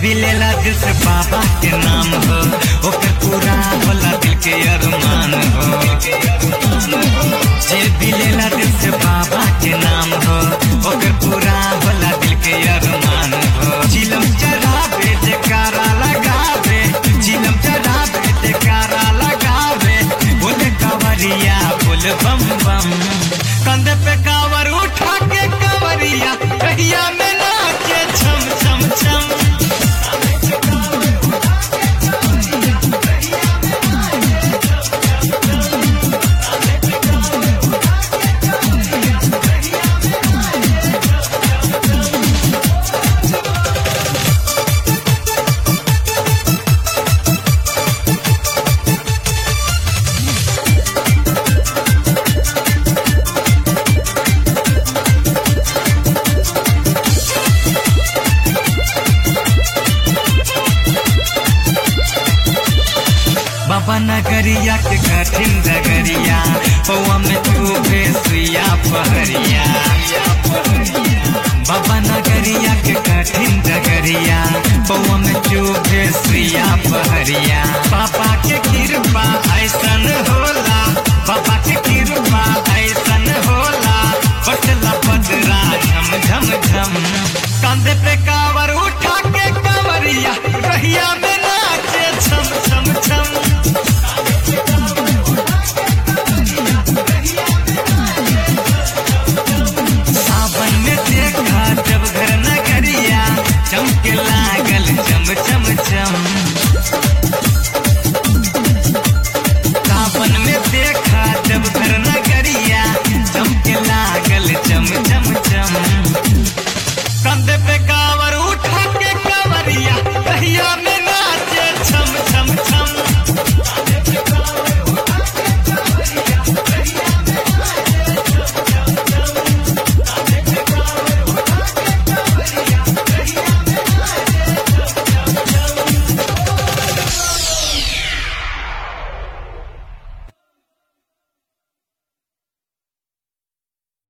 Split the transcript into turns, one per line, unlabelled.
भी लेला दिल से बाबा के नाम हो ओकर पूरा होला दिल के अरमान हो जे भी लेला दिल से बाबा के नाम हो ओकर पूरा होला दिल के अरमान हो चिलम चढ़ावे जयकारा लगावे चिलम चढ़ावे जयकारा लगावे बोले कावरिया बोल बम बम कंधे पे कावर उठा के कावरिया कहिया में नाचे छम छम छम बाबा नगरिया के कठिन डगरिया पौआ में तू सुइया पहरिया बाबा नगरिया के कठिन डगरिया पौआ में चूबे सुइया पहरिया पापा